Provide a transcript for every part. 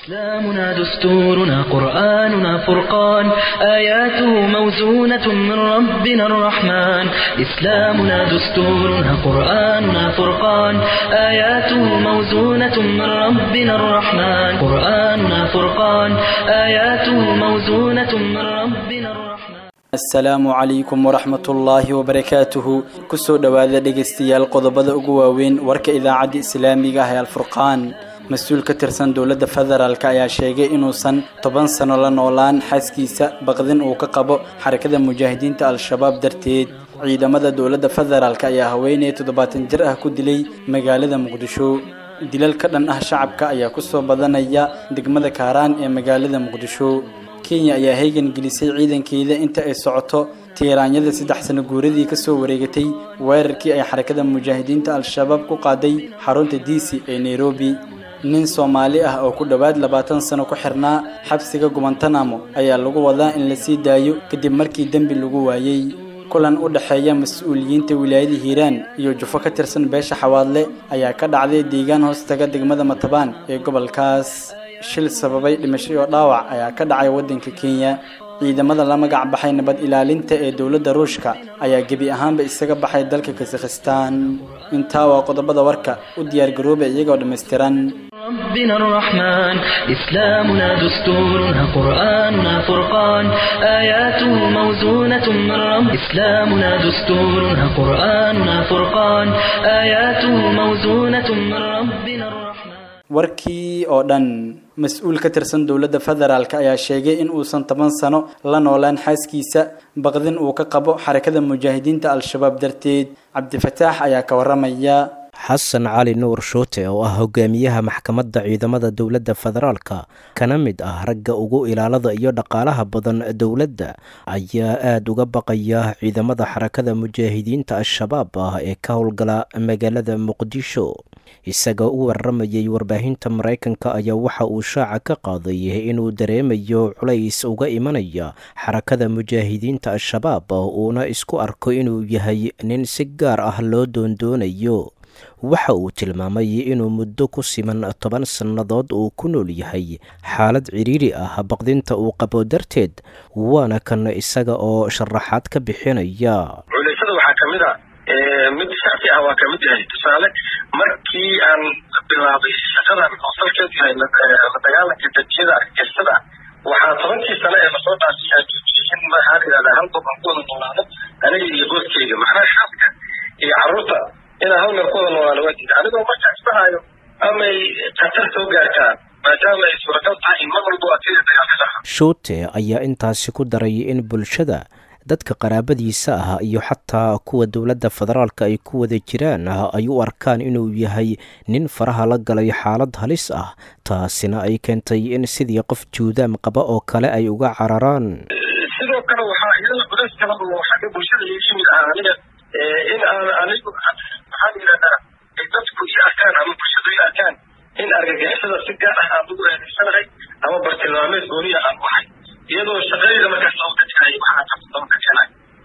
إسلامنا دستورنا قرآننا فرقان آياته موزونة من ربنا الرحمن إسلامنا دستورنا قرآننا فرقان آياته موزونة من ربنا الرحمن قرآننا فرقان آياته موزونة من ربنا الرحمن asalaamu calaykum waraxmatullaahi wabarakaatuhu kusoo dhowaada dhegaystayaal qodobada ugu waaweyn warka idaacadda islaamiga ah ee alfurqaan mas-uul ka tirsan dowladda federaalk ayaa sheegay inuusan toban sano la noolaan xaaskiisa baqdin uu ka qabo xarakada mujaahidiinta al-shabaab darteed ciidamada dowladda federaalk ayaa haweeney toddobaatan jir ah ku dilay magaalada muqdisho dilal ka dhan ah shacabka ayaa kusoo badanaya degmada kaaraan ee magaalada muqdisho kenya ayaa heegan gelisay ciidankeeda inta ay socoto tiiraanyada saddex sano guuradii kasoo wareegatay weerarkii ay xarakada mujaahidiinta al-shabaab ku qaaday xarunta diisi ee nairobi nin soomaali ah oo ku dhowaad labaatan sano ku xirnaa xabsiga gubantanamo ayaa lagu wadaa in la sii daayo kadib markii dembi lagu waayey kulan u dhexeeya mas-uuliyiinta wilaayada hiiraan iyo jufo ka tirsan beesha xawaadle ayaa ka dhacday deegaan hoostaga degmada matabaan ee gobolkaas shil sababay dhimasho iyo dhaawac ayaa ka dhacay waddanka kenya ciidamada la magac baxay nabad ilaalinta ee dowladda ruushka ayaa gebi ahaanba isaga baxay dalka kazakhistan intaa waa qodobada warka u diyaargarooba iyagoo dhammaystiran ربنا الرحمن إسلامنا دستورنا قرآننا فرقان آياته موزونة من رب إسلامنا دستورنا قرآننا فرقان آياته موزونة من ربنا الرحمن warkii oo dhan mas-uul ka tirsan dowladda federaalk ayaa sheegay in uusan toban sano la noolaan xaaskiisa baqdin uu ka qabo xarakada mujaahidiinta al-shabaab darteed cabdifataax ayaa ka waramaya xasan cali nuur shuute oo ah hogaamiyaha maxkamadda ciidamada dowladda federaalka kana mid ah ragga ugu ilaalada iyo dhaqaalaha badan dowladda ayaa aada uga baqaya ciidamada xarakada mujaahidiinta al-shabaab ah ee ka howlgala magaalada muqdisho isagoo u waramayay warbaahinta maraykanka ayaa waxa uu shaaca ka qaaday inuu dareemayo culays uga imanaya xarakada mujaahidiinta al-shabaab uuna isku arko inuu yahay nin si gaar ah loo doondoonayo waxa uu tilmaamay inuu muddo ku siman toban sannadood uu ku nool yahay xaalad cidhiiri ah baqdinta uu qabo darteed waana kan isaga oo sharaxaad ka bixinaya culaysyada waxaa ka mid a mid shacsi ah waa kamid yahay tusaale markii aan bilaabay shaqadan oo salkeedu yahay la dagaalanka dajiyada argagixisada waxaa tobankii sano ee lasoo dhaafay aan joojiyey in maxaa la yidhahdaa hal goban ku wada noolaano aniga iyo gooskeyga macnaha xaaska iyo carruurta inaan hal meel ku wada noolaano waa diida anigoo marka isbahayo amay khatar soo gaartaa maadaama ay suuragal tahay in mar walbo adkada dagaalka dhaca shuute ayaa intaasi ku daray in bulshada dadka qaraabadiisa ah iyo xataa kuwa dowladda federaalka ay ku wada jiraan ay u arkaan inuu yahay nin faraha la galay xaalad halis ah taasina ay keentay in sidii qof juudaam qaba oo kale ay uga cararaan sidoo kale waxaa iyada culays kala oo xagga bulshada iga yimid ah aniga in aan anigu maxaa la yidhahdaa ay dadku ii arkaan ama bulshadu ii arkaan in argagixisada si gaar ah aan ugu eedaysanahay ama bartilmaameed gooniya aan ahay iyadoo shaqadayda markaas loo dadkaay waxaa qabsadaba ka keenay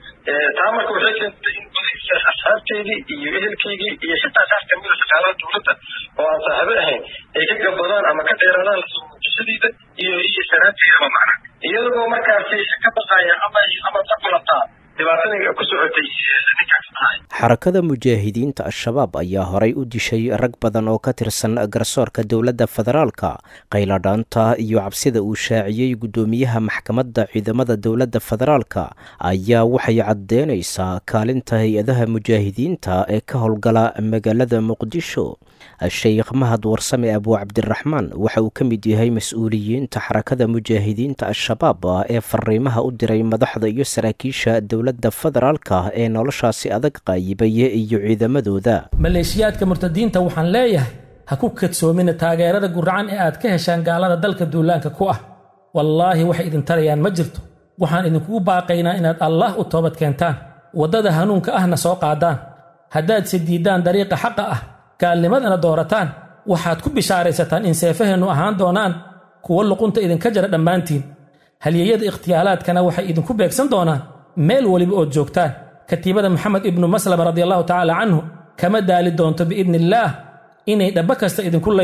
taa marka waxay keentay in asxaabteydii iyo ehelkeygii iyo xitaa qaar kamida shaqaalaha dowladda oo aan saaxiibo ahayn ay ka gabadaan ama ka dheeraadaan lasoo muujishadiida iyo iyo sharaabteydaba macna iyadoo markaasi ka baqaya ama ama ka qulataa dhibaatadii ku socotay ninkaas tahay xarakada mujaahidiinta al-shabaab ayaa horay u dishay rag badan oo ka tirsan garsoorka dowladda federaalka qayladhaanta iyo cabsida uu shaaciyey guddoomiyaha maxkamadda ciidamada dowladda federaalka ayaa waxay caddeynaysaa kaalinta hay-adaha mujaahidiinta ee ka howlgala magaalada muqdisho sheekh mahad warsame abuu cabdiraxmaan waxa uu ka mid yahay mas-uuliyiinta xarakada mujaahidiinta al-shabaab ee fariimaha u diray madaxda iyo saraakiisha dowladda federaalka ee noloshaasi adag qaayibaya iyo ciidamadooda maleeshiyaadka murtadiinta waxaan leeyahay ha ku kadsoomina taageerada guracan ee aad ka heshaan gaalada dalka duulaanka ku ah wallaahi waxay idin tarayaan ma jirto waxaan idinkugu baaqaynaa inaad allaah u toobad keentaan waddada hanuunka ahna soo qaadaan haddaad se diiddaan dariiqa xaqa ah gaalnimadana doorataan waxaad ku bishaaraysataan in seefaheennu ahaan doonaan kuwo luqunta idinka jara dhammaantiin halyeeyada ikhtiyaalaadkana waxay idinku beegsan doonaan meel weliba ood joogtaan katiibada maxamed ibnu maslama radiallahu tacaala canhu kama daali doonto biidni illaah inay dhabba kasta idinku layso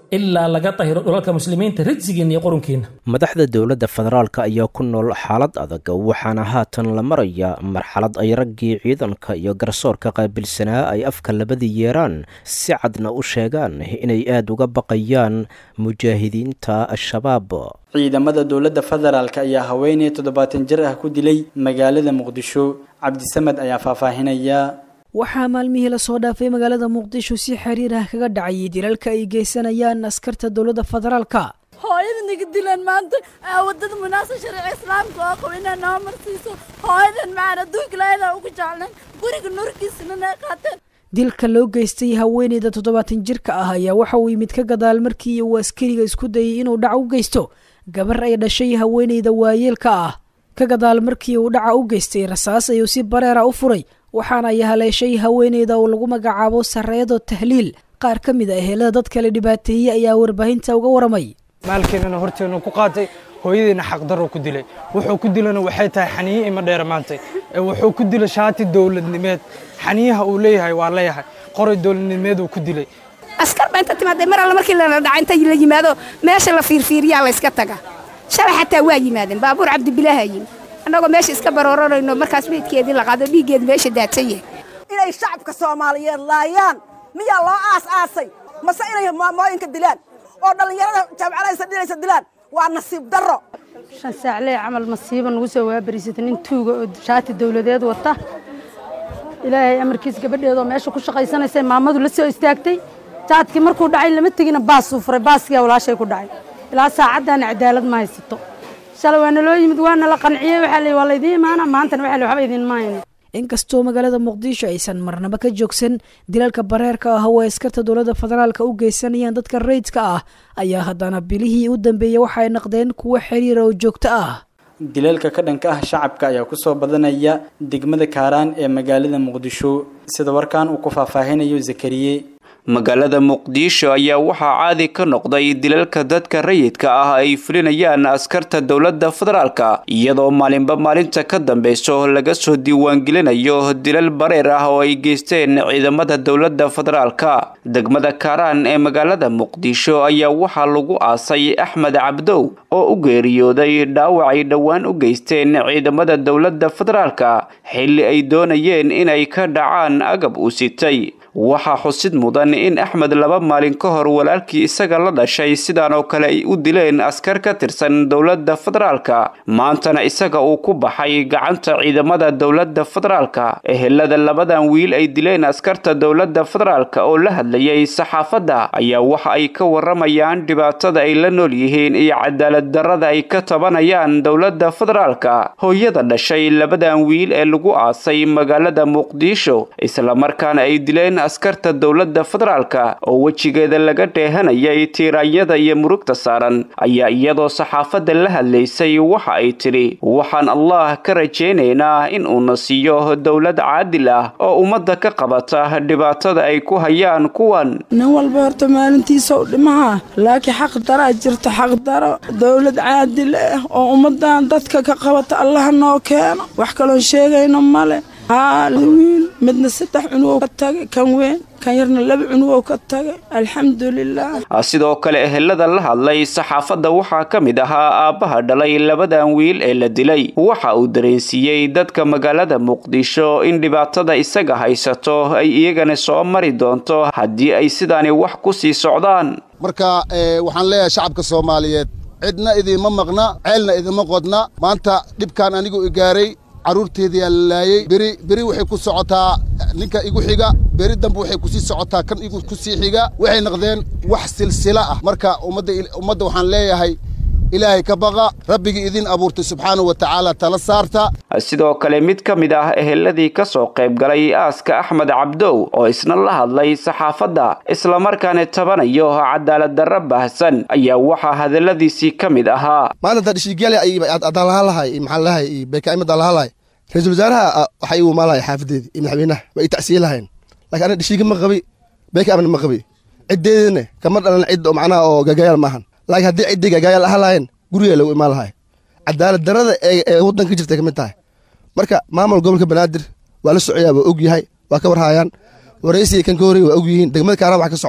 ilaa laga dahiro dhulalka muslimiinta rijsigiinna iyo qurunkiinna madaxda dowladda federaalka ayaa ku nool xaalad adag waxaana haatan la marayaa marxalad ay raggii ciidanka iyo garsoorka qaabilsanaa ay afka labadii yeeraan si cadna u sheegaan inay aada uga baqayaan mujaahidiinta al-shabaab ciidamada dowladda federaalk ayaa haweeney toddobaatan jir ah ku dilay magaalada muqdisho cabdisamed ayaa faahfaahinaya waxaa maalmihii lasoo dhaafay magaalada muqdisho si xiriir ah kaga dhacayay dilalka ay geysanayaan askarta dowladda federaalka hooyada naga dilaan maanta wadada munaasab sharci islaamka oo qabo inaa noo marsiiso hooyadan macaan adduunka laayada ugu jeclan guriga nurkiisana nay qaateen dilka loo geystay haweeneyda toddobaatan jirka ah ayaa waxa uu yimid ka gadaal markii uu askariga isku dayay inuu dhac u geysto gabar ay dhashay haweeneyda waayeelka ah ka gadaal markii uu dhaca u geystay rasaas ayuu si bareera u furay waxaana ay haleeshay haweeneyda oo lagu magacaabo sareedo tahliil qaar ka mid a ehelada dad kale dhibaateeyey ayaa warbaahinta uga waramay maalkeenana horteenu ku qaatay hooyadiina xaqdaroo ku dilay wuxuu ku dilana waxay tahay xaniye ima dheera maantay wuxuu ku dilay shaati dowladnimeed xaniyaha uu leeyahay waa leeyahay qoray dowladnimeed uu ku dilay askar ba inta timaadee mar alle markii lana dhaca inta la yimaado meesha la fiirfiiriyaa la yska taga shalay xataa waa yimaadeen baabuur cabdibilaaha yimi annagoo meesha iska baroorarayno markaas meydkeedii la qaado dhiiggeedi meesha daadsan yahay inay shacabka soomaaliyeed laayaan miyaa loo aas aasay mase inay maamooyinka dilaan oo dhallinyarada jaamacadaysa dhinaysa dilaan waa nasiib darro shan saaclee camal masiiba nagu soo waabariisata nin tuuga oo shaati dowladeed wata ilaahay amarkiis gabadheedoo meesha ku shaqaysanaysay maamadu la soo istaagtay jaadkii markuu dhacay lama tegina baasuu furay baaskiyaa walaashay ku dhacay ilaa saacaddaana cadaalad ma haysato shalay waa naloo yimid waa nala qanciyey waxaa la waa laydiin imaana maantana waxaa la waxba idiin maayna inkastoo magaalada muqdisho aysan marnaba ka joogsan dilalka bareerka ah oo ay askarta dowladda federaalka u geysanayaan dadka rayidka ah ayaa haddana bilihii u dambeeyey waxa ay naqdeen kuwo xiriira oo joogto ah dilalka ka dhanka ah shacabka ayaa kusoo badanaya degmada kaaraan ee magaalada muqdisho sida warkan uu ku faahfaahinayo zakariye magaalada muqdisho ayaa waxaa caadi ka noqday dilalka dadka rayidka ah ay fulinayaan askarta dowladda federaalka iyadoo maalinba maalinta ka dambeyso laga soo diiwaangelinayo dilal bareer ah oo ay geysteen ciidamada dowladda federaalka degmada kaaraan ee magaalada muqdisho ayaa waxaa lagu aasay axmed cabdow oo u geeriyooday dhaawac ay dhowaan u geysteen ciidamada dowladda federaalka xilli ay doonayeen inay ka dhacaan agab uu sitay waxaa xusid mudan in axmed laba maalin ka hor walaalkii isaga la dhashay sidaan oo kale ay u dileen askar ka tirsan dowladda federaalka maantana isaga uu ku baxay gacanta ciidamada dowladda federaalka ehelada labadan wiil ay dileen askarta dowladda federaalka oo la hadlayay saxaafadda ayaa waxa ay ka waramayaan dhibaatada ay la nool yihiin iyo cadaalad darrada ay ka tabanayaan dowladda federaalka hooyada dhashay labadan wiil ee lagu aasay magaalada muqdisho islamarkaana ay dileen askarta dowladda federaalka oo wejigeeda laga dheehanayay tiiraanyada iyo murugta saaran ayaa iyadoo saxaafadda la hadlaysay waxa ay tidhi waxaan allah ka rajaynaynaa in uuna siiyo dowlad caadil ah oo ummadda ka qabata dhibaatada ay ku hayaan kuwan nin walba horta maalintiisa u dhimaha laakiin xaq daraa jirta xaq daro dowlad caadil ah oo ummadan dadka ka qabata allaha noo keeno wax kaloon sheegayno male haa wiil midna saddex cunug ka tagay kan weyn kan yarna laba cunug ka tagay alxamdulilah sidoo kale ehelada la hadlay saxaafadda waxaa ka mid ahaa aabbaha dhalay labadan wiil ee la dilay waxa uu dareensiiyey dadka magaalada muqdisho in dhibaatada isaga haysato ay iyagana soo mari doonto haddii ay sidaani wax ku sii socdaan marka waxaan leeyahay shacabka soomaaliyeed cidna idiinma maqna ceelna idinma qodna maanta dhibkaan anigu i gaaray carruurteediyaa la laayey beri beri waxay ku socotaa ninka igu xiga beri dambe waxay kusii socotaa kan igu ku sii xiga waxay noqdeen wax silsila ah marka ummadda ummadda waxaan leeyahay ilaahay ka baqa rabbigii idin abuurtay subxaanahu wa tacaala tala saarta sidoo kale mid ka mid ah eheladii ka soo qayb galay aaska axmed cabdow oo isna la hadlay saxaafadda islamarkaana tabanayo cadaalad darro baahsan ayaa waxaa hadalladiisii ka mid ahaa maalinta dhishiigyale adaalahalahay maxaalahay iyo beekaimad alahalahay ra-iisul wasaaraha waxaa igu maalahay xaafadeedii iyo madaxweynaha waa i tacsiye lahayn laakiin aniga dhishiiga ma qabi beeka amni ma qabi ciddeedina kama dhalan cid oo macnaha oo gagayaal maahan laakiin haddii ciddii gagayaal ahaa lahayn gurigaa lagu imaan lahay cadaalad darrada ee waddanka ka jirtay ka mid tahay marka maamul gobolka banaadir waa la socoyaa waa og yahay waa ka warhaayaan waraysiga kan ka horreeyey waa og yihiin degmada kaaraan wax ka socdo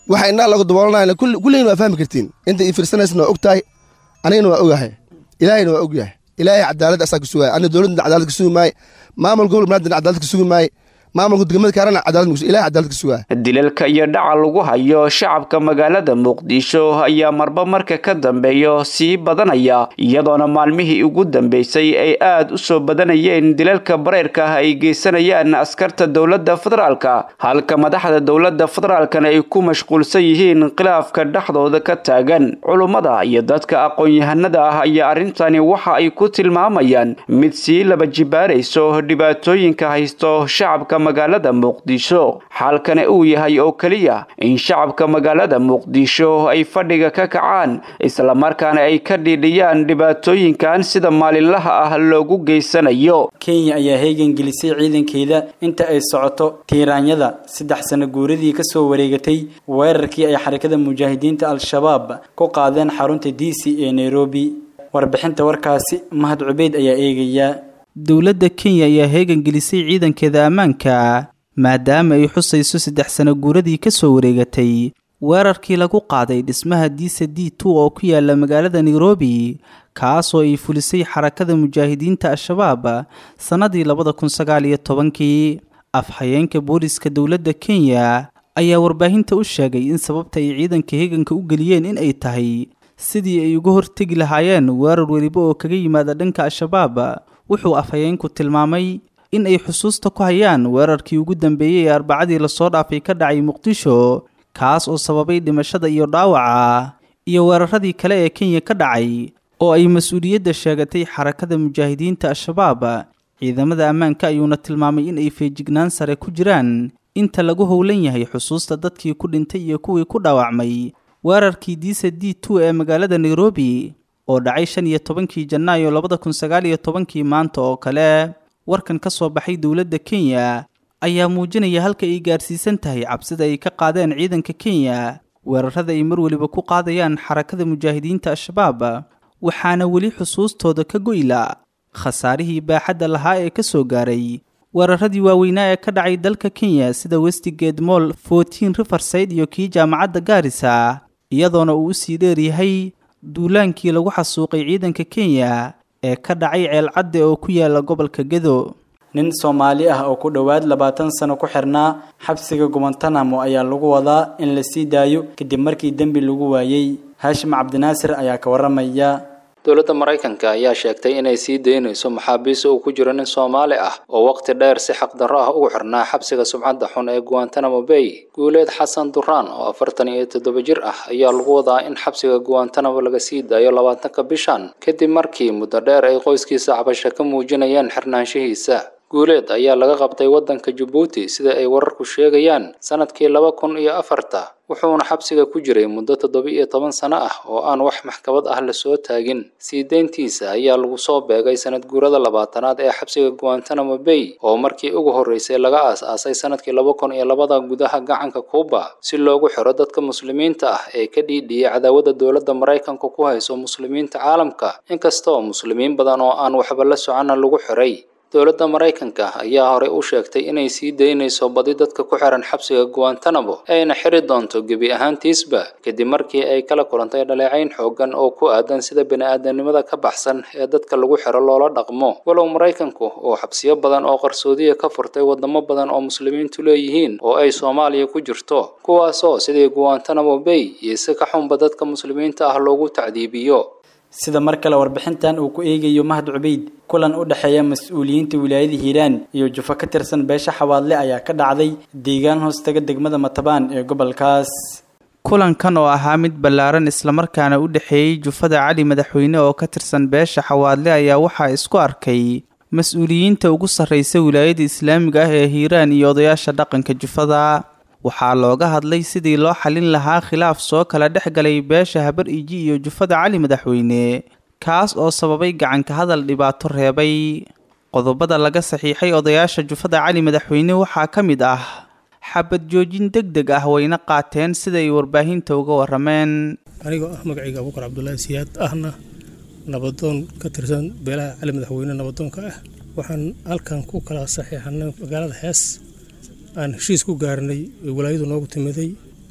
waxa indhaha lagu daboolanayna kulligina waa fahmi kartiin inta ii fiirsanaysna waa og tahay anigana waa ogahay ilaahayna waa og yahay ilaahay cadaalad asaa ka sugaya aniga dowladda cadaalad ka sugi maaye maamul gobol banaadir cadaalad ka sugi maaye maamulka degmada kaarana cadaalad ilahay cadaalad ka sugaya dilalka iyo dhaca lagu hayo shacabka magaalada muqdisho ayaa marba marka ka dambeeyo sii badanaya iyadoona maalmihii ugu dambeysay ay aad u soo badanayeen dilalka bareyrka ah ay geysanayaan askarta dowladda federaalka halka madaxda dowladda federaalkana ay ku mashquulsan yihiin khilaafka dhexdooda ka taagan culummada iyo dadka aqoon-yahanada ah ayaa arrintani waxa ay ku tilmaamayaan mid sii laba jibaarayso dhibaatooyinka haysto shacabka magaalada muqdisho xaalkana uu yahay oo keliya in shacabka magaalada muqdisho ay fadhiga ka kacaan islamarkaana ay ka dhiidhiyaan dhibaatooyinkan sida maalinlaha ah loogu geysanayo kenya ayaa heegan gelisay ciidankeeda inta ay socoto tiiraanyada saddex sano guuradii ka soo wareegatay weerarkii ay xarakada mujaahidiinta al-shabaab ku qaadeen xarunta d c ee nairobi warbixinta warkaasi mahad cubeyd ayaa eegaya dowladda kenya ayaa heegan gelisay ciidankeeda ammaanka maadaama ay xusayso saddex sano guuradii ka soo wareegatay weerarkii lagu qaaday dhismaha diisa d two oo ku yaala magaalada nairobi kaasoo ay fulisay xarakada mujaahidiinta al-shabaab sannadii labada kun sagaal iyo tobankii afhayeenka booliska dowladda kenya ayaa warbaahinta u sheegay in sababta ay ciidanka heeganka u geliyeen in ay tahay sidii ay uga hortegi lahaayeen weerar weliba oo kaga yimaada dhanka al-shabaab wuxuu afhayeenku tilmaamay in ay xusuusta ku hayaan weerarkii ugu dambeeyey ee arbacadii lasoo dhaafay ka dhacay muqdisho kaas oo sababay dhimashada iyo dhaawaca iyo weeraradii kale ee kenya ka dhacay oo ay mas-uuliyadda sheegatay xarakada mujaahidiinta al-shabaab ciidamada ammaanka ayuuna tilmaamay in ay feejignaan sare ku jiraan inta lagu howlan yahay xusuusta dadkii ku dhintay iyo kuwii ku dhaawacmay weerarkii diisa d two ee magaalada nairobi oo dhacay shan iyo tobankii janaayo labada kun sagaal iyo tobankii maanta oo kale warkan ka soo baxay dowladda kenya ayaa muujinaya halka ay gaarsiisan tahay cabsida ay ka qaadeen ciidanka kenya weerarada ay mar weliba ku qaadayaan xarakada mujaahidiinta al-shabaab waxaana weli xusuustooda ka goyla khasaarihii baaxadda lahaa ee ka soo gaaray weeraradii waaweynaa ee ka dhacay dalka kenya sida westigate moll fourteen riverside iyo kii jaamacadda gaarisa iyadoona uu usii dheeryahay duulaankii lagu xasuuqay ciidanka kenya ee ka dhacay ceelcadde oo ku yaala gobolka gedo nin soomaali ah oo ku dhowaad labaatan sano ku xirnaa xabsiga gubantanamo ayaa lagu wadaa in la sii daayo kadib markii dembi lagu waayey haashim cabdinaasir ayaa ka waramaya dowladda maraykanka ayaa sheegtay inay sii daynayso maxaabiis uu ku jiro nin soomaali ah oo waqti dheer si xaqdarro ah ugu xirnaa xabsiga subcadda xun ee guantanamo bay guuleed xasan duraan oo afartan iyo toddoba jir ah ayaa lagu wadaa in xabsiga guantanamo laga sii daayo labaatanka bishan kadib markii muddo dheer ay qoyskiisa cabasho ka muujinayeen xirnaanshihiisa guuleed ayaa laga qabtay waddanka jabuuti sida ay wararku sheegayaan sanadkii laba kun iyo afarta wuxuuna xabsiga ku jiray muddo toddoba iyo toban sano ah oo aan wax maxkamad ah lasoo taagin sii deyntiisa ayaa lagu soo beegay sanad guurada labaatanaad ee xabsiga guantanamo bay oo markii ugu horreysay laga aas-aasay sanadkii laba kun iyo labada gudaha gacanka kuuba si loogu xiro dadka muslimiinta ah ee ka dhiidhiyay cadaawada dowladda maraykanka ku hayso muslimiinta caalamka inkastoo muslimiin badan oo aan waxba la soconna lagu xiray dowladda maraykanka ayaa horey u sheegtay inay sii daynayso badi dadka ku xiran xabsiga guantanamo ayna xiri doonto gebi ahaantiisba kadib markii ay kala kulantay dhaleecayn xoogan oo ku aadan sida bini-aadanimada ka baxsan ee dadka lagu xiro loola dhaqmo walow maraykanku oo xabsiyo badan oo qarsoodiya ka furtay wadamo badan oo muslimiintu leeyihiin oo ay soomaaliya ku jirto kuwaasoo sidii guantanamo bay iyo si ka xunba dadka muslimiinta ah loogu tacdiibiyo sida mar kale warbixintan uu ku eegayo mahad cubeyd kulan u dhexeeya mas-uuliyiinta wilaayada hiiraan iyo jufo ka tirsan beesha xawaadle ayaa ka dhacday deegaan hoostaga degmada matabaan ee gobolkaas kulankan oo ahaa mid ballaaran islamarkaana u dhexeeyey jufada cali madaxweyne oo ka tirsan beesha xawaadle ayaa waxaa isku arkay mas-uuliyiinta ugu sarreysa wilaayada islaamiga ah ee hiiraan iyo odayaasha dhaqanka jufada waxaa looga hadlay sidii loo xalin lahaa khilaaf soo kala dhex galay beesha habar iji iyo jufada cali madaxweyne kaas oo sababay gacanka hadal dhibaato reebay qodobada laga saxiixay odayaasha jufada cali madaxweyne waxaa ka mid ah xabad joojin deg deg ah wayna qaateen siday warbaahinta uga warameen anigoo ah magacayga abuukar cabdulaahi siyaad ahna nabadoon ka tirsan beelaha cali madaxweyne nabadoonka ah waxaan halkan ku kala saxiixanay magaalada hees aan heshiis ku gaarnay walaayadu noogu timiday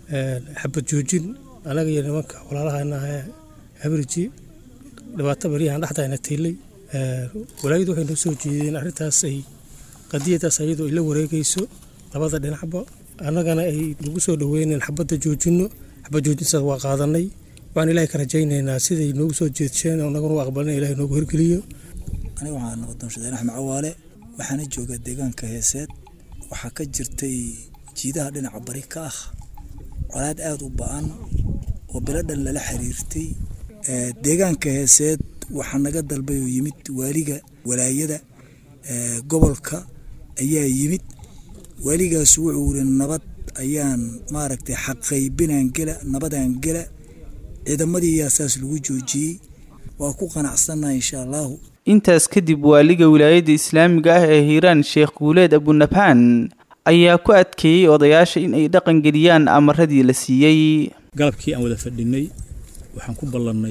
xabad joojin anaga iyo nimanka walaalahana habriji dhibaato baryahan dhexdayna tiilay walaayadu waxay noo soo jeedeen arrintaas ay qadiyadaas ayadoo ay la wareegayso labada dhinacba annagana ay nagu soo dhoweyneen xabadda joojinno xabad joojintaas waa qaadanay waxaan ilaahay ka rajaynaynaa siday noogu soo jeedsheen oo naguna u aqbalina ilahay noogu hirgeliyo aniga waxaa noqodoon shadeen axmed cawaale waxaana joogaa deegaanka heeseed waxaa ka jirtay jiidaha dhinaca bari ka ah colaad aada u ba-an oo biladhan lala xiriirtay deegaanka heeseed waxaa naga dalbay oo yimid waaliga walaayada gobolka ayaa yimid waaligaas wuxuu yiri nabad ayaan maaragtay xaqaybinaan gela nabadaan gela ciidamadii yaa saas lagu joojiyey waa ku qanacsannaha insha allahu intaas kadib waaliga wilaayadda islaamiga ah ee hiiraan sheekh guuleed abunabhaan ayaa ku adkeeyey odayaasha in ay dhaqangeliyaan amaradii la siiyey galabkii aan wada fadhinay waxaan ku ballannay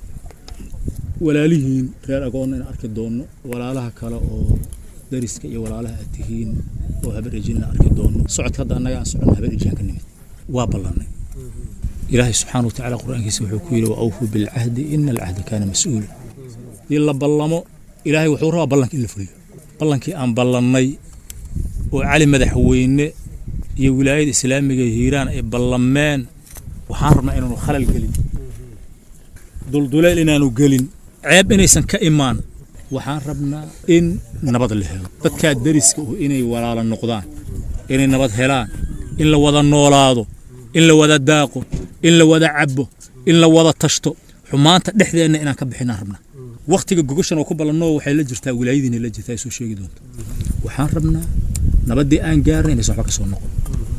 walaalihiin reer agoonna in arki doonno walaalaha kale oo dariska iyo walaalaha aad tihiin oo habar ejinna arki doonno socodka hadda annaga aan soconno habar ejiyaan ka nimid waa ballannay ilaahay subxaana wa tacaala qur-aankiisa wuxuu ku yidhi wa awfuu bilcahdi ina alcahda kaana mas-uula dii la ballamo ilaahay wuxuu rabaa ballanka in la fuliyo ballankii aan ballannay oo cali madaxweyne iyo wilaayada islaamiga hiiraan ay ballameen waxaan rabnaa inaanu khalal gelin dulduleel inaanu gelin ceeb inaysan ka imaan waxaan rabnaa in nabad la helo dadkaa dariska uh inay walaala noqdaan inay nabad helaan in la wada noolaado in la wada daaqo in la wada cabo in la wada tashto xumaanta dhexdeenna inaan ka bixinaan rabnaa wakhtiga gogashan oo ku ballanoo waxay la jirtaa wilaayadiina la jirtaa ay soo sheegi doonto waxaan rabnaa nabaddii aan gaarnay inaysan waxba ka soo noqon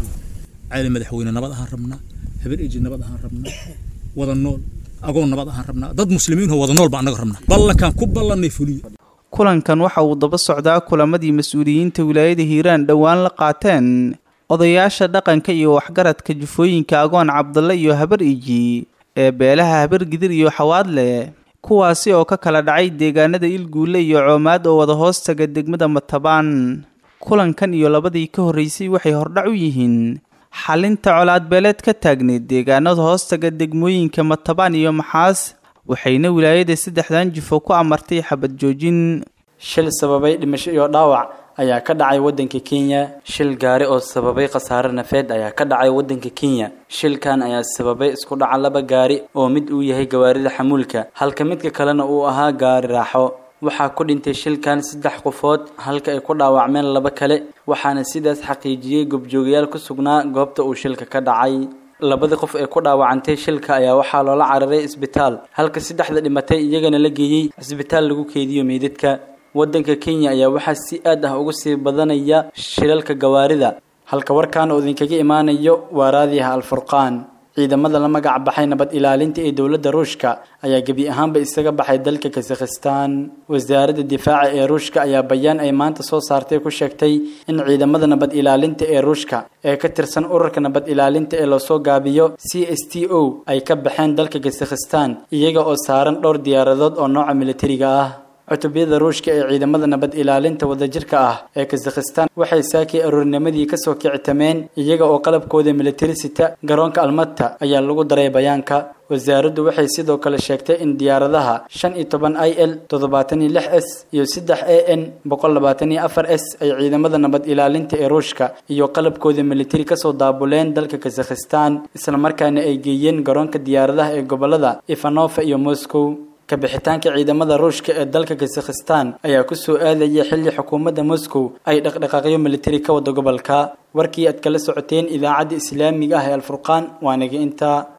cali madaxweyne nabad ahaan rabnaa habar eji nabad ahaan rabnaa wada nool agoon nabad ahaan rabnaa dad muslimiin oo wada nool baa annaga rabnaa ballankaan ku ballannay fuliyo kulankan waxa uu daba socdaa kulamadii mas-uuliyiinta wilaayada hiiraan dhowaan la qaateen odayaasha dhaqanka iyo waxgaradka jufooyinka agoon cabdalle iyo habar iji ee beelaha habar gidir iyo xawaadle kuwaasi oo ka kala dhacay deegaanada ilguule iyo coomaad oo wada hoostaga degmada matabaan kulankan iyo labadii ka horreysay waxay hordhac u yihiin xalinta colaadbeeleed ka taagneyd deegaanada hoostaga degmooyinka matabaan iyo maxaas waxayna wilaayada saddexdan jufo ku amartay xabad joojin shil sababay dhimasho iyo dhaawac ayaa ka dhacay waddanka kenya shil gaari oo sababay khasaare nafeed ayaa ka dhacay waddanka kenya shilkan ayaa sababay isku dhaca laba gaari oo mid uu yahay gawaarida xamuulka halka midka kalena uu ahaa gaari raaxo waxaa ku dhintay shilkan saddex qofood halka ay ku dhaawacmeen laba kale waxaana sidaas xaqiijiyey gobjoogayaal ku sugnaa goobta uu shilka ka dhacay labadii qof ee ku dhaawacantay shilka ayaa waxaa loola cararay isbitaal halka saddexda dhimatay iyagana la geeyey cisbitaal lagu keediyo meydadka waddanka kenya ayaa waxaa si aad ah uga sii badanaya shilalka gawaarida halka warkan oo idinkaga imaanayo waa raadiyaha alfurqaan ciidamada la magac baxay nabad ilaalinta ee dowladda ruushka ayaa gebi ahaanba isaga baxay dalka kazakhistan wasaaradda difaaca ee ruushka ayaa bayaan ay maanta soo saartay ku sheegtay in ciidamada nabad ilaalinta ee ruushka ee ka tirsan ururka nabad ilaalinta ee loosoo gaabiyo c s t o ay ka baxeen dalka kazakhistan iyaga oo saaran dhowr diyaaradood oo nooca militariga ah cutubyada ruushka ee ciidamada nabad ilaalinta wadajirka ah ee kazakhistan waxay saakii aroornimadii kasoo kicitameen iyaga oo qalabkooda militari sita garoonka almata ayaa lagu daray bayaanka wasaaraddu waxay sidoo kale sheegtay in diyaaradaha shan iyo toban i l toddobaatan iyo lix s iyo saddex a n boqol labaatan iyo afar s ay ciidamada nabad ilaalinta ee ruushka iyo qalabkooda militari kasoo daabuleen dalka kazakhistan islamarkaana ay geeyeen garoonka diyaaradaha ee gobolada ivanova iyo moscow kabixitaanka ciidamada ruushka ee dalka kazakhistan ayaa kusoo aadaya xilli xukuumadda moscow ay dhaqdhaqaaqyo militari ka wada gobolka warkii aad kala socoteen idaacadda islaamiga ah ee alfurqaan waanaga intaa